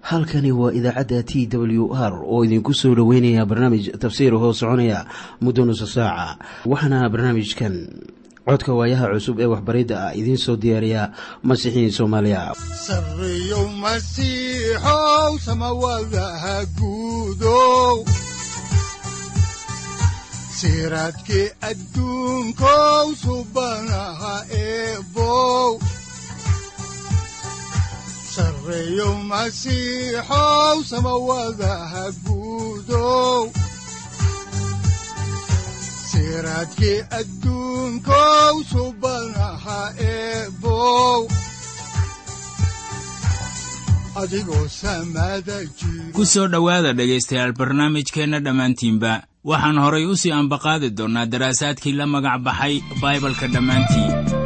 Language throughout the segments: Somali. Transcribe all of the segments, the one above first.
halkani waa idaacadda t w r oo idinku soo dhoweynaya barnaamij tafsiir hoo soconaya muddo nusa saaca waxaana barnaamijkan codka waayaha cusub ee waxbaridda ah idiin soo diyaariya masiixiin soomaaliya sareyow masiixow samawadaha guudow siraadkii adduunkow subanaha eebow sareyow masiixow samawadaha guudow siraadkii adduunkow subanaha eebow adigoo samada jiro ku soo dhowaada dhegaystayaal barnaamijkeenna dhammaantiinba waxaan horay u sii ambaqaadi doonnaa daraasaadkii la magac baxay baibalka dhammaantii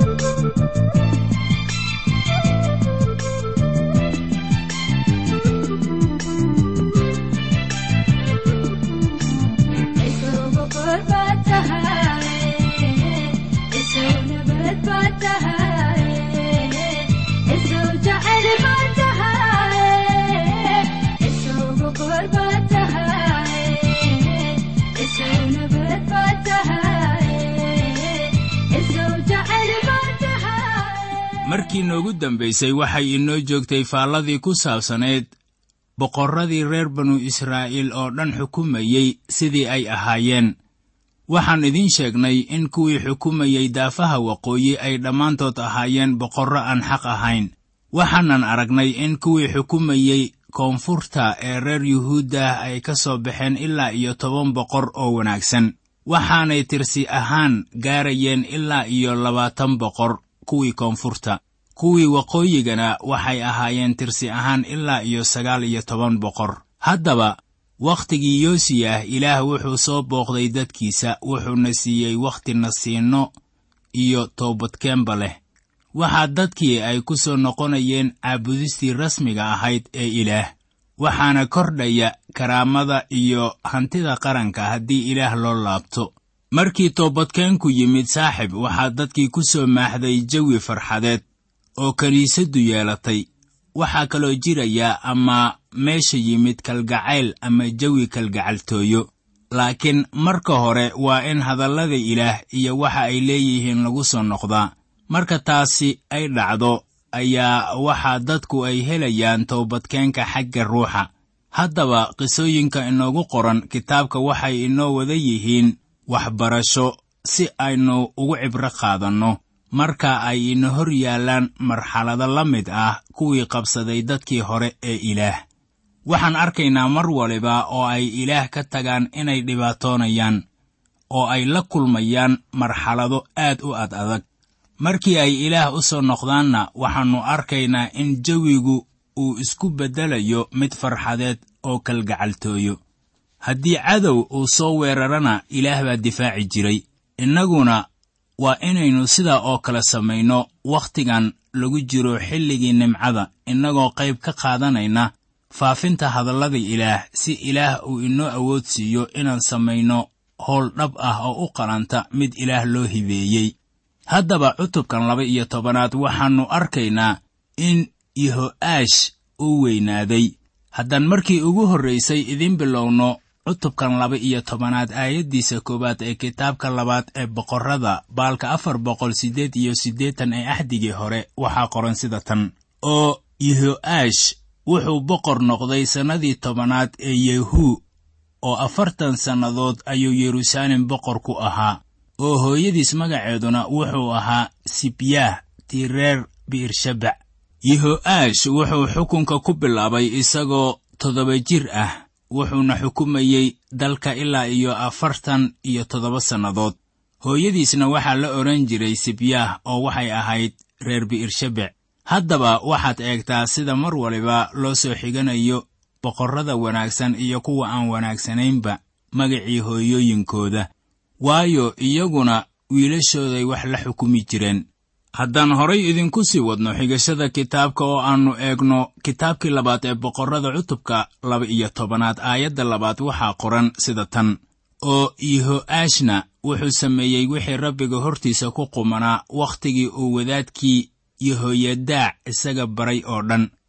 markii noogu dambaysay waxay inoo joogtay faalladii ku saabsanayd boqorradii reer banu israa'iil oo dhan xukumayey sidii ay ahaayeen waxaan idiin sheegnay in kuwii xukumayey daafaha waqooyi ay dhammaantood ahaayeen boqorro aan xaq ahayn waxaanan aragnay in kuwii xukumayey koonfurta ee reer yuhuuddah ay ka soo baxeen ilaa iyo toban boqor oo wanaagsan waxaanay tirsi ahaan gaarayeen ilaa iyo labaatan boqor kuwii koonfurta kuwii waqooyigana waxay ahaayeen tirsi ahaan ilaa iyo sagaal iyo toban boqor haddaba wakhtigii yoosiyah ilaah wuxuu soo booqday dadkiisa wuxuuna siiyey wakhti nasiinno iyo toobadkeenba leh waxaa dadkii ay ku soo noqonayeen caabudistii rasmiga ahayd ee ilaah waxaana kordhaya karaamada iyo hantida qaranka haddii ilaah loo laabto markii toobadkeenku yimid saaxib waxaa dadkii ku soo maaxday jawi farxadeed oo kiniisaddu yeelatay waxaa kaloo jiraya ama meesha yimid kalgacayl ama jawi kalgacaltooyo laakiin marka hore waa in hadallada ilaah iyo waxa ay leeyihiin lagu soo noqdaa marka taasi ay dhacdo ayaa waxaa dadku ay helayaan toobadkeenka xagga ruuxa haddaba qisooyinka inoogu qoran kitaabka waxay inoo wada yihiin waxbarasho si aynu ugu cibro qaadanno marka ay ina hor yaallaan marxalado la mid ah kuwii qabsaday dadkii hore ee ilaah waxaan arkaynaa mar waliba oo ay ilaah ka tagaan inay dhibaatoonayaan oo ay la kulmayaan marxalado aad u ad adag markii ay ilaah u soo noqdaanna waxaannu arkaynaa in jawigu uu isku beddelayo mid farxadeed oo kalgacaltooyo haddii cadow uu soo weerarana ilaah baa difaaci jiray innaguna waa inaynu sidaa oo kale samayno wakhtigan lagu jiro xilligii nimcada innagoo qayb ka qaadanayna faafinta hadallada ilaah si ilaah uu inoo awood siiyo inaan samayno howl dhab ah oo u qalanta mid ilaah loo hibeeyey haddaba cutubkan laba iyo tobanaad waxaannu arkaynaa in yeho'aash uu weynaaday haddaan markii ugu horraysay idiin bilowno cutubkan laba iyo tobanaad aayaddiisa koowaad ee kitaabka labaad ee boqorrada baalka afar boqol siddeed iyo siddeetan ee axdigii hore waxaa qoran sida tan oo yeho'aash wuxuu boqor noqday sannadii tobanaad ee yehuu oo afartan sannadood ayuu yeruusaalem boqor ku ahaa oo hooyadiis magaceeduna wuxuu ahaa sibyaah tii reer bi'irshabac yeho'aash wuxuu xukunka ku bilaabay isagoo toddoba jir ah wuxuuna xukumayey dalka ilaa iyo afartan iyo toddoba sannadood hooyadiisna waxaa la odhan jiray sibyaah oo waxay ahayd reer bi'irshabec haddaba waxaad eegtaa sida mar waliba loo soo xiganayo boqorrada wanaagsan iyo kuwa aan wanaagsanaynba magacii hooyooyinkooda waayo iyaguna wiilashooday wax la xukumi jireen haddaan horay idinku sii wadno xigashada kitaabka oo aannu eegno kitaabkii labaad ee boqorrada cutubka laba iyo tobanaad aayadda labaad waxaa qoran sida tan oo yeho'aashna wuxuu sameeyey wixii rabbiga hortiisa ku qumanaa wakhtigii uu wadaadkii yehoyadaac isaga baray oo dhan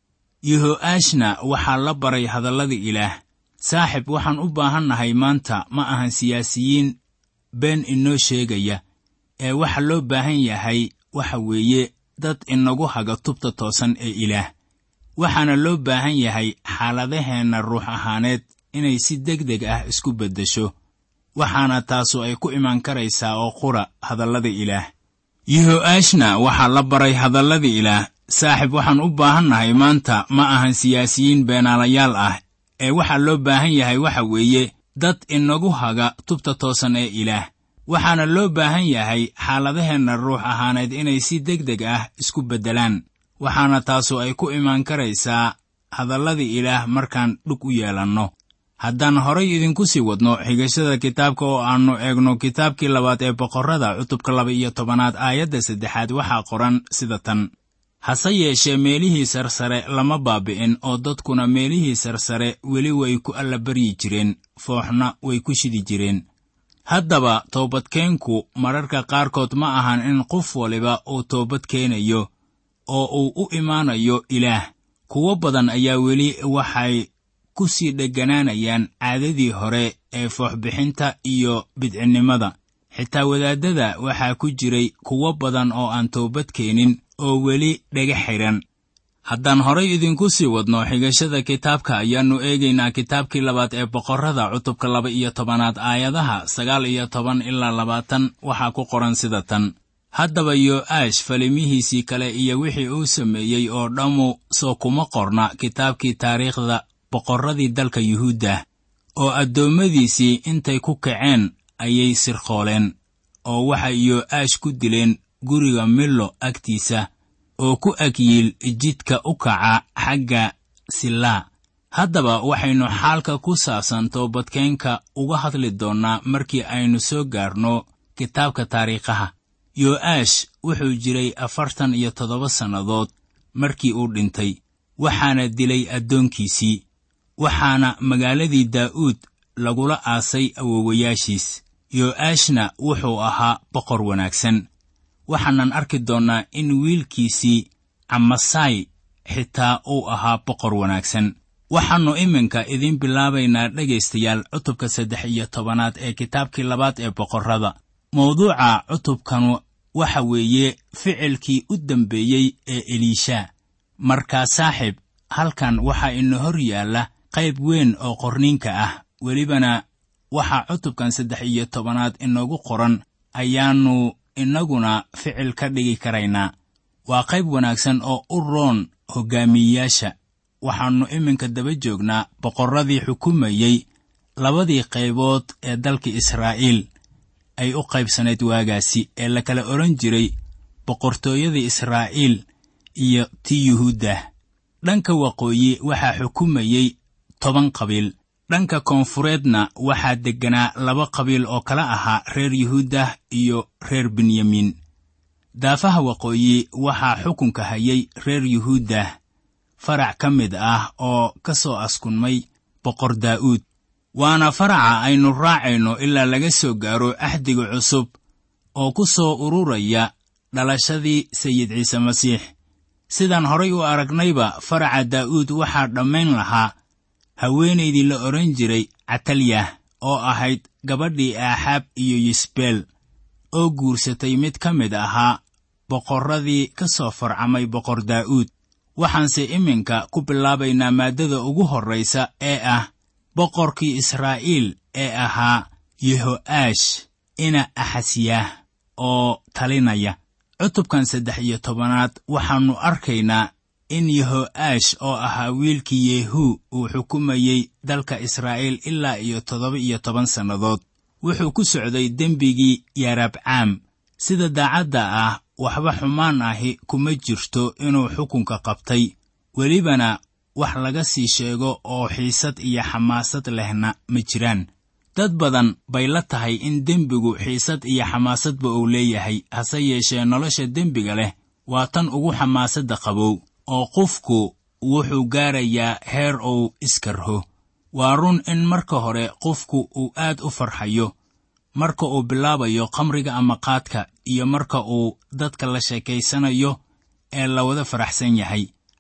yeho'aashna waxaa la baray hadallada ilaah saaxib waxaan u baahannahay maanta ma ahan siyaasiyiin been inoo sheegaya ee waxa loo baahan yahay waxa weeye dad inagu haga tubta toosan ee ilaah waxaana loo baahan yahay xaaladaheenna ruux ahaaneed inay si deg deg ah isku beddesho waxaana taasu ay ku imaan karaysaa oo qura hadallada ilaah yeho'aashna waxaa la baray hadallada ilaah saaxib waxaan u baahannahay maanta ma ahan siyaasiyiin beenaalayaal ah ee waxaa loo baahan yahay waxa weeye dad inagu haga tubta toosan ee ilaah waxaana loo baahan yahay xaaladaheenna ruux ahaaneed inay si deg deg ah isku beddelaan waxaana taasu ay ku imaan karaysaa hadallada ilaah markaan dhug u yeelanno haddaan horay idinku sii wadno xigashada kitaabka oo aannu eegno kitaabkii labaad ee boqorrada cutubka laba iyo tobanaad aayadda saddexaad waxaa qoran sida tan hase yeeshee meelihii sarsare lama baabi'in oo dadkuna meelihii sarsare weli way ku allabaryi jireen fooxna way ku shidi jireen haddaba toobadkeenku mararka qaarkood ma ahan in qof waliba uu toobad keenayo oo uu u imaanayo ilaah kuwo badan ayaa weli waxay ku sii dheganaanayaan caadadii hore ee fooxbixinta iyo bidcinnimada xitaa wadaaddada waxaa ku jiray kuwo badan oo aan toobad keenin oo weli dhega xidhan haddaan horay idinku sii wadno xigashada kitaabka ayaannu eegaynaa kitaabkii labaad ee boqorrada cutubka laba iyo tobanaad aayadaha sagaal iyo toban ilaa labaatan waxaa ku qoran sida tan haddaba yo'aash falimihiisii kale iyo wixii uu sameeyey oo dhammu soo kuma qorna kitaabkii taariikhda boqorradii dalka yuhuudda oo addoommadiisii intay ku kaceen ayay sirqooleen oo waxay yo'aash ku dileen guriga millo agtiisa oo ku agyiil jidka u kaca xagga sillaa haddaba waxaynu xaalka ku saabsan toobadkeenka uga hadli doonnaa markii aynu soo gaarno kitaabka taariikhaha yo'aash wuxuu jiray afartan iyo toddoba sannadood markii uu dhintay waxaana dilay addoonkiisii waxaana magaaladii daa'uud lagula aasay awowayaashiis yo'aashna wuxuu ahaa boqor wanaagsan waxaanan arki doonnaa in wiilkiisii camasaay xitaa uu ahaa boqor wanaagsan waxaannu iminka idiin bilaabaynaa dhegaystayaal cutubka saddex iyo tobanaad ee kitaabkii labaad ee boqorrada mawduuca cutubkanu waxa weeye ficilkii u dambeeyey ee eliisha markaa saaxiib halkan waxaa ina hor yaalla qayb weyn oo qorniinka ah welibana waxaa cutubkan saddex iyo tobanaad inoogu qoran ayaannu innaguna ficil ka dhigi karaynaa waa qayb wanaagsan oo u roon hoggaamiyeyaasha waxaannu iminka daba joognaa boqorradii xukumayey labadii qaybood ee dalka israa'iil ay u qaybsanayd waagaasi ee la kala odhan jiray boqortooyada israa'iil iyo ti yuhuudda dhanka waqooyi waxaa xukumayey toban qabiil dhanka koonfureedna waxaa degganaa laba qabiil oo kala ahaa reer yuhuuddah iyo reer benyamiin daafaha waqooyi waxaa xukunka hayay reer yuhuuddah farac ka mid ah oo ka soo askunmay boqor daa'uud waana faraca aynu raacayno ilaa laga soo gaaro axdiga cusub oo ku soo ururaya dhalashadii sayid ciise masiix sidaan horay u aragnayba faraca daa'uud waxaa dhammayn lahaa haweenaydii la odhan jiray catalyah oo ahayd gabadhii aaxaab iyo yisbeel oo guursatay mid ka mid ahaa boqorradii ka soo farcamay boqor daa'uud waxaanse iminka ku bilaabaynaa maaddada ugu horraysa ee ah boqorkii israa'iil ee ahaa yeho'aash ina axasyaah oo talinaya cutubkan saddex iyo tobanaad waxaannu arkaynaa in yeho'aash oo ahaa wiilkii yehu uu xukumayey dalka israa'iil ilaa iyo toddoba iyo toban sannadood wuxuu ku socday dembigii yaarabcaam sida daacadda ah waxba xumaan ahi kuma jirto inuu xukunka qabtay welibana wax laga sii sheego oo xiisad iyo xamaasad lehna ma jiraan dad badan bay la tahay in dembigu xiisad iyo xamaasadba uu leeyahay hase yeeshee nolosha dembiga leh waa tan ugu xamaasadda qabow oo qofku wuxuu gaarayaa heer uu iskarho waa run in marka hore qofku uu aad u farxayo marka uu bilaabayo khamriga ama qaadka iyo marka uu dadka la sheekaysanayo ee la wada faraxsan yahay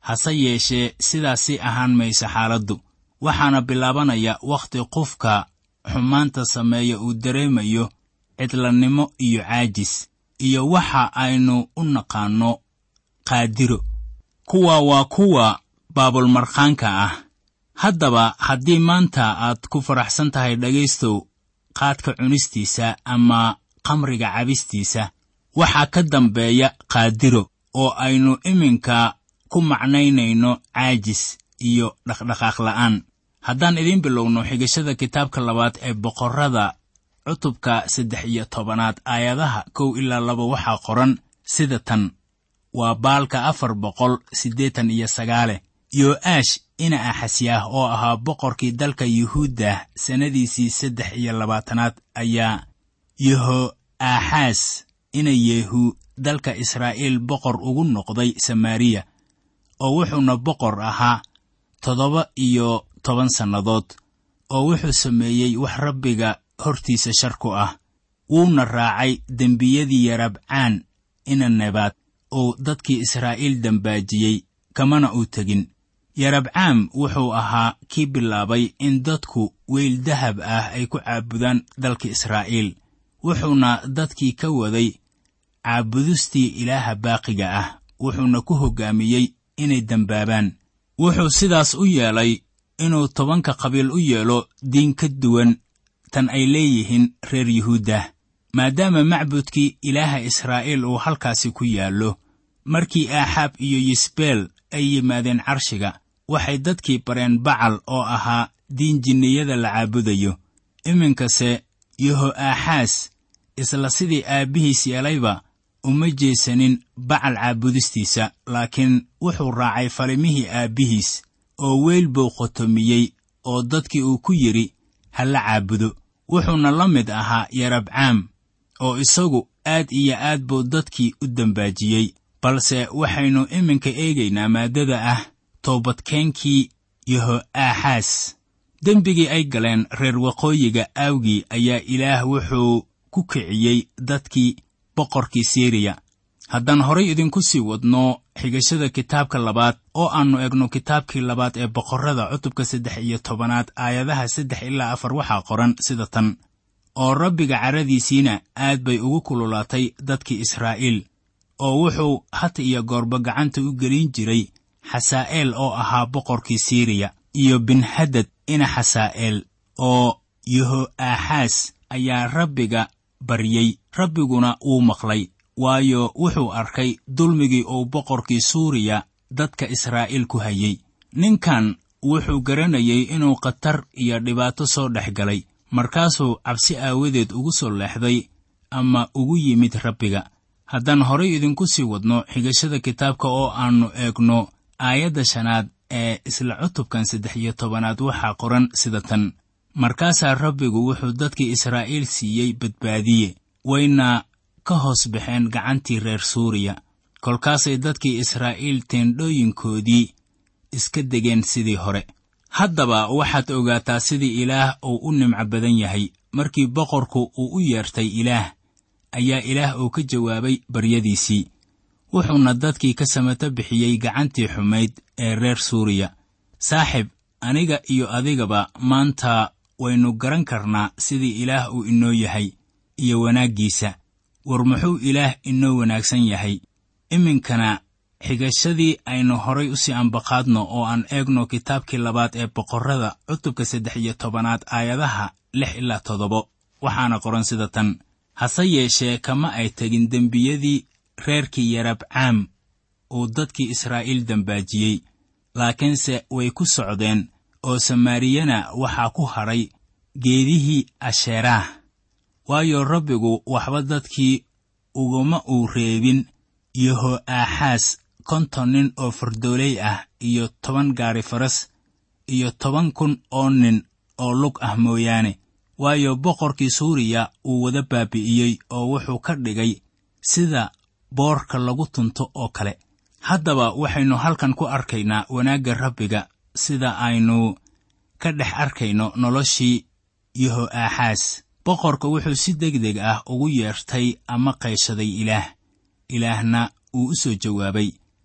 hase yeeshee sidaasi ahaan maysa xaaladdu waxaana bilaabanaya wakhti qofka xumaanta sameeya uu dareemayo cidlannimo iyo caajis iyo waxa aynu u naqaanno qaadiro kuwa waa kuwa baabulmarkhaanka ah haddaba haddii maanta aad ku faraxsan tahay dhegaystow qaadka cunistiisa ama khamriga cabistiisa waxaa ka dambeeya qaadiro oo aynu iminka ku macnaynayno caajis iyo dhaqdhaqaaq la'aan haddaan idiin bilowno xigashada kitaabka labaad ee boqorrada cutubka saddex iyo tobanaad aayadaha kow ilaa laba waxaa qoran sida tan waa baalka afar boqol siddeetan iyo sagaale yo'aash ina axasyaah oo ahaa boqorkii dalka yuhuudda sannadiisii saddex iyo labaatanaad ayaa yeho aaxaas ina yeehu dalka israa'iil boqor ugu noqday samaariya oo wuxuuna boqor ahaa toddoba iyo toban sannadood oo wuxuu sameeyey wax rabbiga hortiisa shar ku ah wuuna raacay dembiyadii yarabcaan ina nebaad uu dadkii israa'iil dembaajiyey kamana uu tegin yarabcaam wuxuu ahaa kii bilaabay in dadku weyl dahab ah ay ku caabudaan dalka israa'iil wuxuuna dadkii ka waday caabudustii ilaaha baaqiga ah wuxuuna ku hoggaamiyey inay dembaabaan wuxuu sidaas u yeelay inuu tobanka qabiil u yeelo diin ka duwan tan ay leeyihiin reer yuhuudda maadaama macbudkii ilaaha israa'iil uu halkaasi ku yaallo markii aaxaab iyo yisbeel ay yimaadeen carshiga waxay dadkii bareen bacal oo ahaa diin jinniyada la caabudayo iminkase yeho aaxaas isla sidii aabbihiis yeelayba uma jeesanin bacal caabudistiisa laakiin wuxuu raacay falimihii aabbihiis oo weyl buu qotomiyey oo dadkii uu ku yidhi ha la caabudo wuxuuna la mid ahaa yarabcaam oo isagu aad iyo aad buu dadkii u dembaajiyey balse waxaynu iminka eegaynaa maaddada ah toobadkeenkii yeho aaxaas dembigii ay galeen reer waqooyiga aawgii ayaa ilaah wuxuu ku kiciyey dadkii boqorkii siriya haddaan horay idinku sii wadno xigashada kitaabka labaad oo aannu egno kitaabkii labaad ee boqorrada cutubka saddex iyo tobanaad aayadaha saddex ilaa afar waxaa qoran sida tan oo rabbiga caradiisiina aad bay ugu kululaatay dadkii israa'iil oo wuxuu had iyo goorba gacanta u gelin jiray xasaa'eel oo ahaa boqorkii siriya iyo binhadad ina xasaa'eel oo yeho aaxaas ayaa rabbiga baryey rabbiguna wuu maqlay waayo wuxuu arkay dulmigii uu boqorkii suuriya dadka israa'iil ku hayey ninkan wuxuu garanayay inuu khatar iyo dhibaato soo dhex galay markaasuu cabsi aawadeed ugu soo leexday ama ugu yimid rabbiga haddaan horay idinku sii wadno xigashada kitaabka oo aannu eegno aayadda shanaad ee isla cutubkan saddex iyo tobanaad waxaa qoran sida tan markaasaa rabbigu wuxuu dadkii israa'iil siiyey badbaadiye wayna ka hoos baxeen gacantii reer suuriya kolkaasay dadkii israa'iil teendhooyinkoodii iska degeen sidii hore haddaba waxaad ogaataa sidii ilaah uu u nimco badan yahay markii boqorku uu u yeertay ilaah ayaa ilaah uu ka jawaabay baryadiisii wuxuuna dadkii ka samato bixiyey gacantii xumayd ee reer suuriya saaxib aniga iyo adigaba maanta waynu garan karnaa sidii ilaah uu inoo yahay iyo wanaaggiisa war muxuu ilaah inoo wanaagsan yahay iminkana xigashadii aynu horay u sii ambaqaadno oo aan eegno kitaabkii labaad ee boqorrada cutubka saddex iyo tobanaad aayadaha lix ilaa toddobo waxaana qoran sida tan hase yeeshee kama ay tegin dembiyadii reerkii yarabcaam uu dadkii israa'iil dembaajiyey laakiinse way ku socdeen oo samaariyana waxaa ku hadhay geedihii asheeraah waayo rabbigu waxba dadkii uguma uu reebin yeho aaxaas konton nin oo fardooley ah iyo toban gaari faras iyo toban kun oo nin oo lug ah mooyaane waayo boqorkii suuriya uu wada baabi'iyey oo wuxuu ka dhigay sida boorka lagu tunto oo kale haddaba waxaynu halkan ku arkaynaa wanaagga rabbiga sida aynu ka dhex arkayno noloshii yeho aaxaas boqorka wuxuu si degdeg ah ugu yeertay ama qayshaday ilaah ilaahna uu u soo jawaabay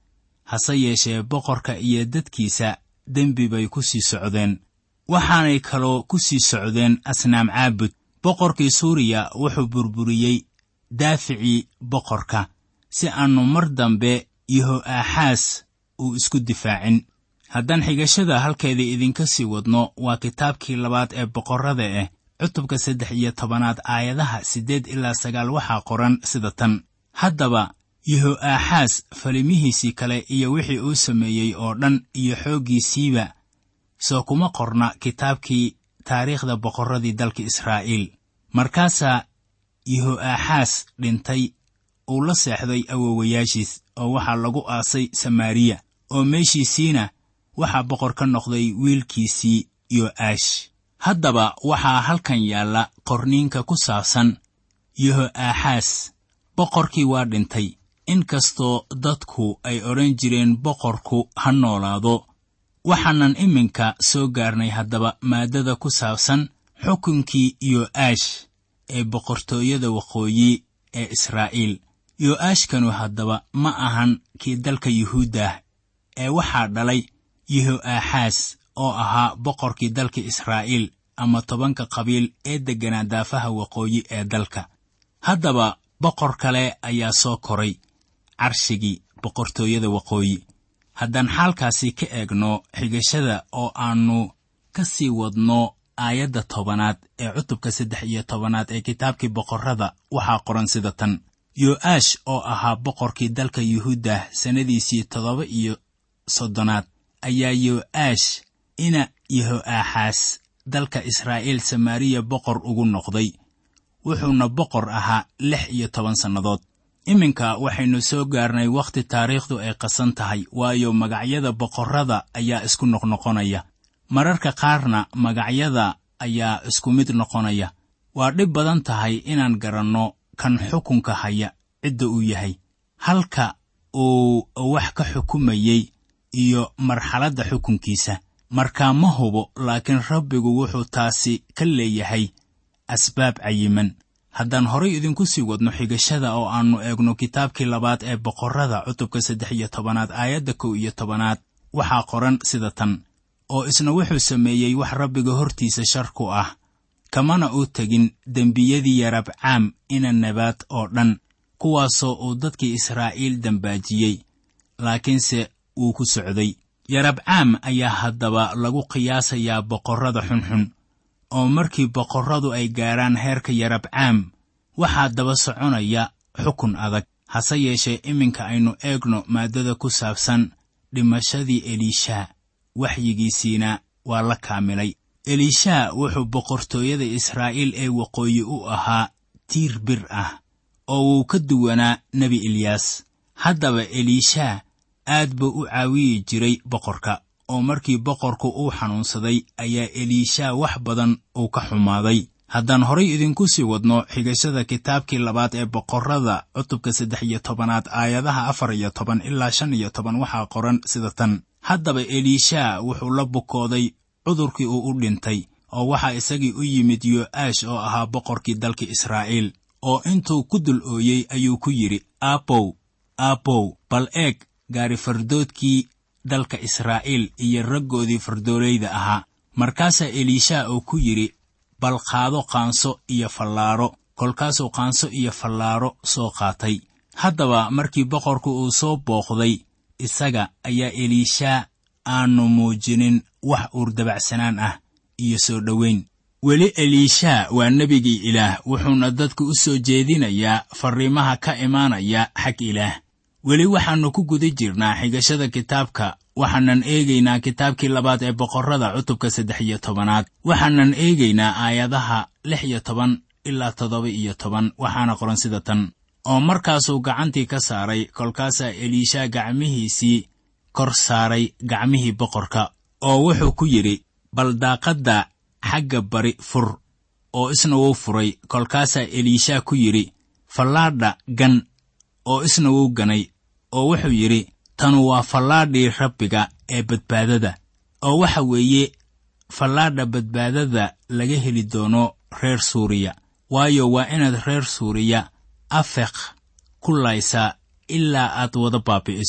hase yeeshee boqorka iyo dadkiisa dembi bay ku sii socdeen waxaanay kaloo ku sii socdeen asnaam caabud boqorkii suuriya wuxuu burburiyey daaficii boqorka si aannu mar dambe yeho'aaxaas uu isku difaacin haddaan xigashada halkeeda idinka sii wadno waa kitaabkii labaad ee boqorrada ah cutubka saddex iyo tobanaad aayadaha siddeed ilaa sagaal waxaa qoran sida tan haddaba yeho'aaxaas falimihiisii kale iyo wixii uu sameeyey oo dhan iyo xooggiisiiba soo kuma qorna kitaabkii taariikhda boqorradii dalka israa'iil markaasaa yeho'aaxaas dhintay uu la seexday awowayaashiis oo waxaa lagu aasay samaariya oo meeshiisiina waxaa boqor ka noqday wiilkiisii yo'aash haddaba waxaa halkan yaalla qorniinka ku saabsan yeho'aaxaas boqorkii waa dhintay in kastoo dadku ay odhan jireen boqorku ha noolaado waxaanan iminka soo gaarnay haddaba maaddada ku saabsan xukunkii yo'aash ee boqortooyada waqooyi ee israa'iil yo'aashkanu haddaba ma ahan kii dalka yuhuuddah ee waxaa dhalay yeho'aaxaas oo ahaa boqorkii dalka israa'iil ama tobanka qabiil ee degganaa daafaha waqooyi ee dalka haddaba boqor kale ayaa soo koray carshigii boqortooyada waqooyi haddaan xaalkaasi ka eegno xigashada oo aannu ka sii wadno aayadda tobanaad ee cutubka saddex iyo tobanaad ee kitaabkii boqorrada waxaa qoran sida tan yo'aash oo ahaa boqorkii dalka yuhuuddah sannadiisii toddoba iyo soddonaad ayaa yo'aash ina yeho'aaxaas dalka israa'iil samaariya boqor ugu noqday wuxuuna boqor ahaa lix iyo toban sannadood iminka waxaynu soo gaarnay wakhti taariikhdu ay qasan tahay waayo magacyada boqorrada ayaa isku noqnoqonaya mararka qaarna magacyada ayaa isku mid noqonaya waa dhib badan tahay inaan garanno kan xukunka haya cidda uu yahay halka uu wax ka xukumayey iyo marxaladda xukunkiisa markaa ma hubo laakiin rabbigu wuxuu taasi ka leeyahay asbaab cayiman haddaan horay idinku sii wadno xigashada oo aannu eegno kitaabkii labaad ee boqorrada cutubka saddex iyo tobanaad aayadda kow iyo tobanaad waxaa qoran sida tan oo isna wuxuu sameeyey wax rabbiga hortiisa shar ku ah kamana uu tegin dembiyadii yarabcaam ina nabaad oo dhan kuwaasoo uu dadkii israa'iil dembaajiyey laakiinse wuu ku socday yarabcaam ayaa haddaba lagu qiyaasayaa boqorrada xunxun oo markii boqorradu ay gaarhaan heerka yarabcaam waxaa daba soconaya xukun adag hase yeeshee iminka aynu eegno maaddada ku saabsan dhimashadii eliishaa waxyigiisiina waa la kaamilay eliishaa wuxuu boqortooyada israa'iil ee waqooyi u ahaa tiir bir ah oo wuu ka duwanaa nebi eliyaas haddaba eliishaa aad buu u caawiyi jiray boqorka oo markii boqorku uu xanuunsaday ayaa eliishaa wax badan uu ka xumaaday haddaan horay idinku sii wadno xigashada kitaabkii labaad ee boqorrada cutubka saddex iyo tobanaad aayadaha afar iyo toban ilaa shan iyo toban waxaa qoran sida tan haddaba eliishaa wuxuu la bukooday cudurkii uu u dhintay oo waxaa isagii u yimid yo'aash oo ahaa boqorkii dalka israa'iil oo intuu ku dul ooyey ayuu ku yidhi aabow aabow bal eeg gaari fardoodkii dalka israa'iil iyo raggoodii fardoolayda ahaa markaasaa eliishaa uu ku yidhi bal qaado qaanso iyo fallaaro kolkaasuu qaanso iyo fallaaro soo qaatay haddaba markii boqorku uu soo booqday isaga ayaa eliishaa aanu muujinin wax uurdabacsanaan ah iyo soo dhowayn weli eliishaa waa nebigii ilaah wuxuuna dadku u soo jeedinayaa farriimaha ka imaanaya xag ilaah weli waxaannu ku guda jirnaa xigashada kitaabka waxaanan eegaynaa kitaabkii labaad ee boqorrada cutubka saddex iyo tobanaad waxaanan eegaynaa aayadaha lix iyo toban ilaa toddoba iyo toban waxaana qoran sida tan oo markaasuu gacantii ka saaray kolkaasaa eliishaa gacmihiisii kor saaray gacmihii boqorka oo wuxuu ku yidhi bal daaqadda xagga bari fur oo isna wuu furay kolkaasaa eliishaa ku yidhi fallaadha gan oo isna wuu ganay oo wuxuu yidhi tanu waa fallaadhii rabbiga ee badbaadada oo waxa weeye fallaadha badbaadada laga heli doono reer suuriya waayo waa inaad reer suuriya afeq ku laysaa ilaa aad wada baabi'iso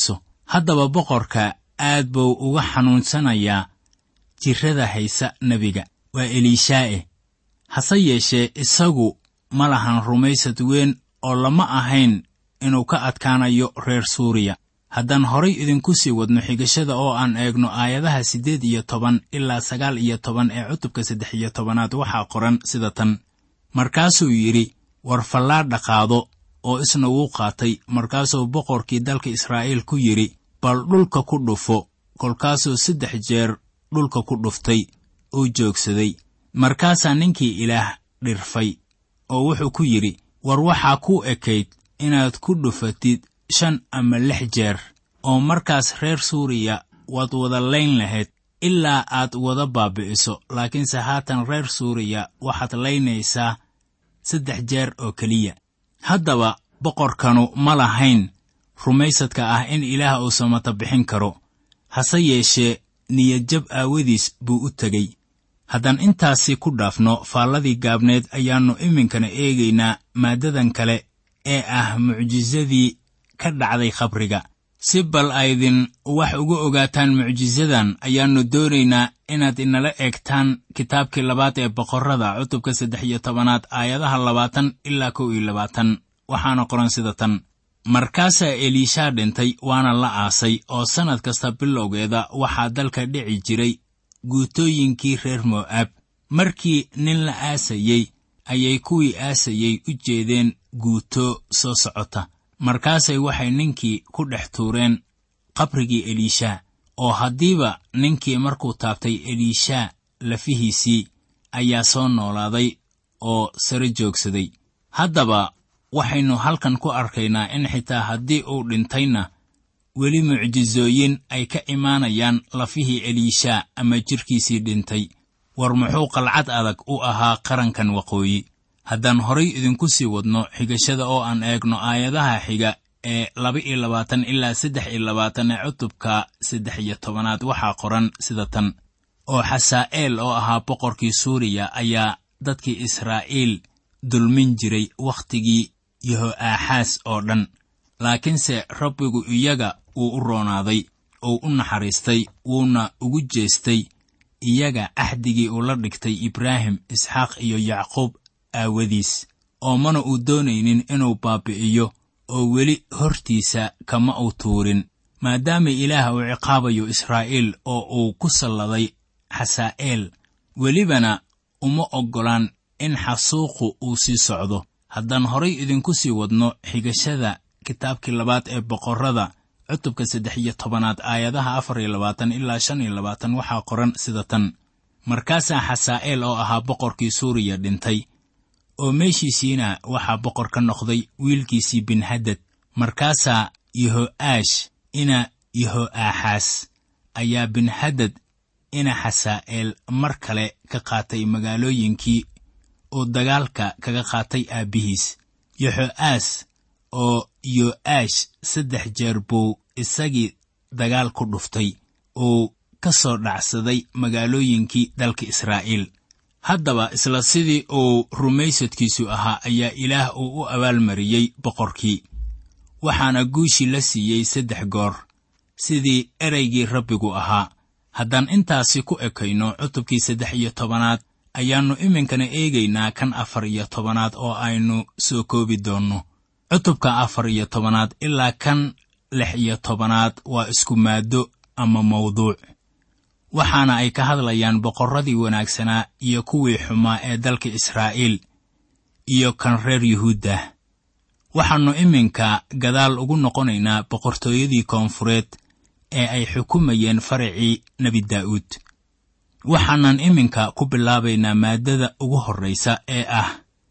haddaba boqorka aad buu uga xanuunsanayaa jirrada haysa nebiga waa eliishaa'e hase yeeshee isagu ma lahan rumaysad weyn oo lama ahayn inuu ka adkaanayo reer suuriya haddaan horay idinku sii wadno xigashada oo aan eegno aayadaha siddeed iyo toban ilaa sagaal iyo toban ee cutubka saddex iyo tobanaad waxaa qoran sida tan markaasuu yidhi war fallaadha qaado oo isna wuu qaatay markaasuu boqorkii dalka israa'iil ku yidhi bal dhulka ku dhufo kolkaasuu saddex jeer dhulka ku dhuftay uu joogsaday markaasaa ninkii ilaah dhirfay oo wuxuu ku yidhi war waxaa kuu ekayd inaad ku dhufatid shan ama lix jeer oo markaas reer suuriya waad wada layn lahayd ilaa aad wada baabi'iso laakiinse haatan reer suuriya waxaad laynaysaa saddex jeer oo keliya haddaba boqorkanu ma lahayn rumaysadka ah in ilaah uu samata bixin karo hase yeeshee niyadjab aawadiis buu u tegey haddaan intaasi ku dhaafno faalladii gaabneed ayaannu iminkana eegaynaa maaddadan kale ee ah mucjisadii ka dhacday khabriga si bal aydin wax uga ogaataan mucjisadan ayaannu doonaynaa inaad inala eegtaan kitaabkii labaad ee boqorrada cutubka saddex iyo tobanaad aayadaha labaatan ilaa kow iyo labaatan waxaana qoran sida tan markaasaa eliishaa dhintay waana la aasay oo sannad kasta bilowgeeda waxaa dalka dhici jiray guutooyinkii reer mo'aab markii nin la aasayey ayay kuwii aasayey u jeedeen guuto soo socota markaasay waxay ninkii ku dhex tuureen qabrigii eliishaa oo haddiiba ninkii markuu taabtay eliishaa lafihiisii ayaa soo noolaaday oo sare joogsaday haddaba waxaynu halkan ku arkaynaa in xitaa haddii uu dhintayna weli mucjisooyin ay ka imaanayaan lafihii eliishaa ama jidhkiisii dhintay war muxuu qalcad adag u ahaa qarankan waqooyi haddaan horay idinku sii wadno xigashada oo aan eegno aayadaha xiga ee laba iyo labaatan ilaa saddex iyo labaatan ee cutubka saddex iyo tobanaad waxaa qoran sida tan oo xasaa'eel oo ahaa boqorkii suuriya ayaa dadkii israa'iil dulmin jiray wakhtigii yeho'aaxaas oo dhan laakiinse rabbigu iyaga wuu u roonaaday uu u naxariistay wuuna ugu jeestay iyaga axdigii uu la dhigtay ibraahim isxaaq iyo yacquub aawadiis oo mana uu doonaynin inuu baabi'iyo oo weli hortiisa kama uu tuurin maadaama ilaah uu ciqaabayo israa'iil oo uu ku salladay xasaa'eel welibana uma oggolaan in xasuuqu uu sii socdo haddaan horay idinku sii wadno xigashada kitaabkii labaad ee boqorrada cutubka saddex iyo tobanaad aayadaha afar iyo labaatan ilaa shan iyo labaatan waxaa qoran sida tan markaasaa xasaa'eel oo ahaa boqorkii suuriya dhintay oo meeshiisiina waxaa boqor ka noqday wiilkiisii binhadad markaasaa yeho'aash ina yeho'aaxaas ayaa binhadad ina xasaa'eel mar kale ka qaatay magaalooyinkii oo dagaalka kaga qaatay aabbihiis yoxo'aas oo yo'aash saddex jeer buu isagii dagaal ku dhuftay uu ka soo dhacsaday magaalooyinkii dalka israa'iil haddaba isla sidii uu rumaysadkiisu ahaa ayaa ilaah uu u abaalmariyey boqorkii waxaana guushii la siiyey saddex goor sidii ereygii rabbigu ahaa haddaan intaasi ku ekayno cutubkii saddex iyo tobanaad ayaannu iminkana eegaynaa kan afar iyo tobanaad oo aynu soo koobi doonno cutubka afar iyo tobanaad ilaa kan lix iyo tobanaad waa isku maaddo ama mawduuc waxaana ay ka hadlayaan boqorradii wanaagsanaa iyo kuwii xumaa ee dalka israa'iil iyo kan reer yuhuudda waxaannu iminka gadaal ugu noqonaynaa boqortooyadii koonfureed ee ay xukumayeen faracii nebi daa'uud waxaanan iminka ku bilaabaynaa maaddada ugu horraysa ee ah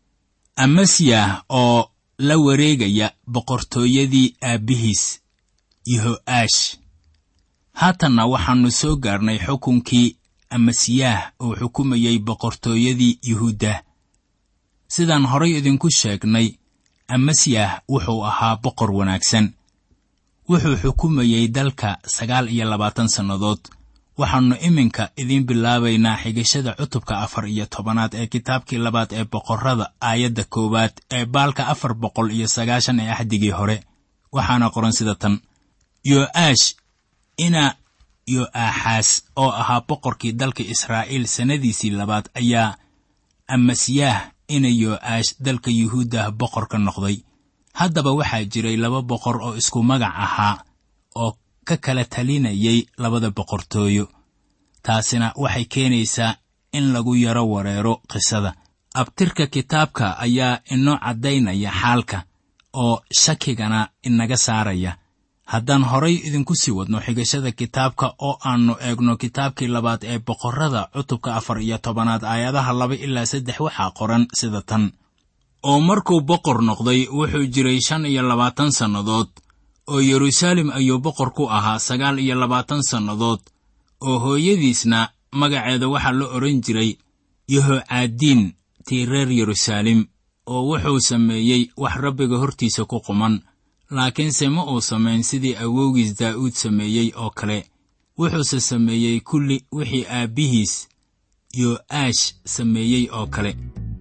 amasiyah oo la wareegaya boqortooyadii aabbihiis yeho'aash haatanna waxaannu soo gaarnay xukunkii amasiyaah uu xukumayey boqortooyadii yuhuudda sidaan horay idinku sheegnay amasiyah wuxuu ahaa boqor wanaagsan wuxuu xukumayey dalka sagaal iyo labaatan sannadood waxaannu iminka idiin bilaabaynaa xigashada cutubka afar iyo tobanaad ee kitaabkii labaad ee boqorrada aayadda koowaad ee baalka afar boqol iyo sagaashan ee axdigii hore waxaana qoran sida tan yo'aash ina yo'aaxaas oo ahaa boqorkii dalka israa'iil sannadiisii labaad ayaa amasiyaah ina yo'aash dalka yuhuuddah boqor ka noqday haddaba waxaa jiray laba boqor oo isku magac ahaa oo ka kala talinayay labada boqortooyo taasina waxay keenaysaa in lagu yaro wareero qisada abtirka kitaabka ayaa inoo caddaynaya xaalka oo shakigana inaga saaraya haddaan horay idinku sii wadno xigashada kitaabka oo aannu eegno kitaabkii labaad ee boqorrada cutubka afar iyo tobanaad aayadaha laba ilaa saddex waxaa qoran sida tan oo markuu boqor noqday wuxuu jiray shan iyo labaatan sannadood oo yeruusaalem ayuu boqor ku ahaa sagaal iyo labaatan sannadood oo hooyadiisna magaceeda waxaa la odhan jiray yehocaadiin tii reer yeruusaalem oo wuxuu sameeyey wax rabbiga hortiisa ku quman laakiinse ma uu samayn sidii awowgiis daa'uud sameeyey oo kale wuxuuse sameeyey kulli wixii aabbihiis yo'aash sameeyey oo kale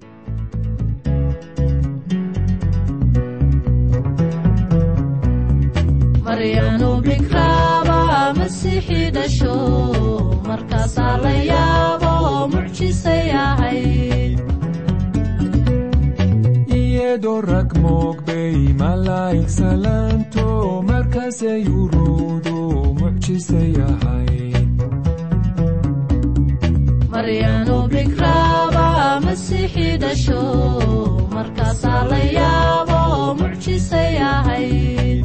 maryanu bikraaba masiixii dhasho markaasaa la yaabo mucjisay ahayd iyadoo rag moogbay malaa'ig salaanto markaasay uruudu mucjisay ahayd maryanu bikraaba masiixii dhasho markaasaa la yaabo mucjisay ahayd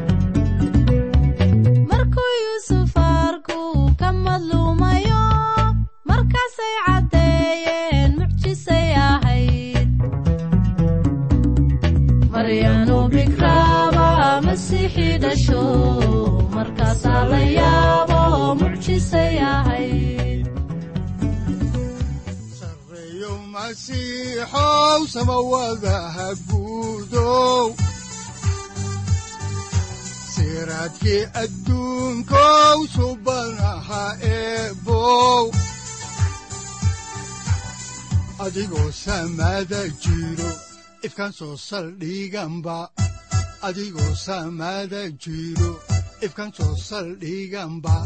markuu yuusuf arku ka madluumayo markaasay caddeeyeen mucjisay ahayd maryanu bikraaba masiixii dhasho markaasaa la yaabo mucjisay ahayd sareeyo masiixow samawadaha guudow siraadkii adduunkow subanaha eebow adigoo samada jiro ifkan soo saldhiganba adigoo samada jiro ifkan soo saldhiganba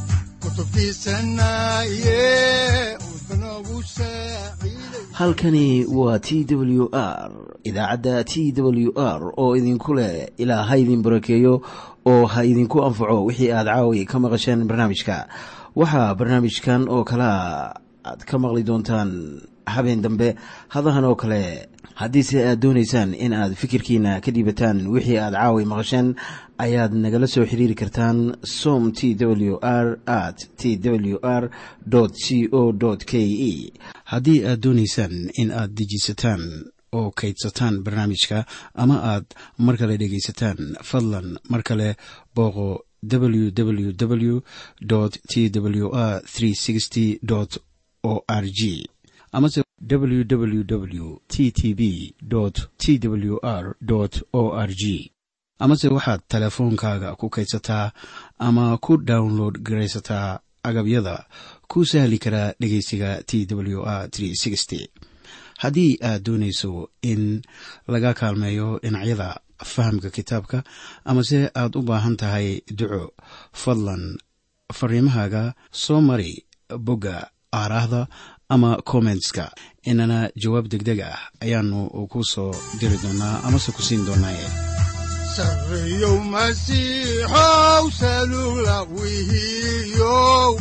kutubtiisanaye udbanogu saaciiday halkani waa t w r idaacadda t w r oo idinku leh ilaa ha idin barakeeyo oo ha idinku anfaco wixii aad caawi ka maqasheen barnaamijka waxaa barnaamijkan oo kalea aad ka maqli doontaan habeen dambe hadahan oo kale haddiise aad doonaysaan in aad fikirkiina ka dhiibataan wixii aad caawi maqasheen ayaad nagala soo xiriiri kartaan som t w r at t w r c o k e haddii aad doonaysaan in aad dejiisataan oo kaydsataan barnaamijka ama aad mar kale dhegaysataan fadlan mar kale booqo www t w r o r g amase www t t b t w r o r g amase waxaad teleefoonkaaga ku kaydsataa ama ku download garaysataa agabyada ku sahli karaa dhegeysiga t w r haddii aad doonayso in laga kaalmeeyo dhinacyada fahamka kitaabka amase aad u baahan tahay duco fadlan fariimahaaga soo mari bogga aaraahda ama kommentska inana jawaab degdeg ah ayaanu ku soo diri doonaa amase ku siin doonaaye sareeyow masiixow salugla wihiyow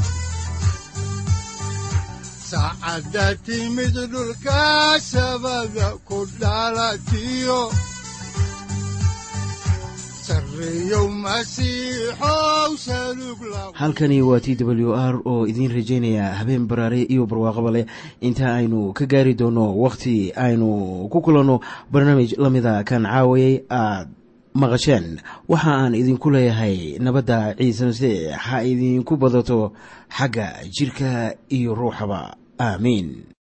saacadda timid dhulka sabada ku dhalatiyo sareeyow masiixow salugla halkani waa t w r oo idiin rajaynaya habeen baraare iyo barwaaqaba leh inta aynu ka gaari doono wakhti aynu ku kulanno barnaamij la mida kan caawayay aad maqasheen waxa aan idinku leeyahay nabadda ciise masiix ha idinku badato xagga jidhka iyo ruuxaba aamiin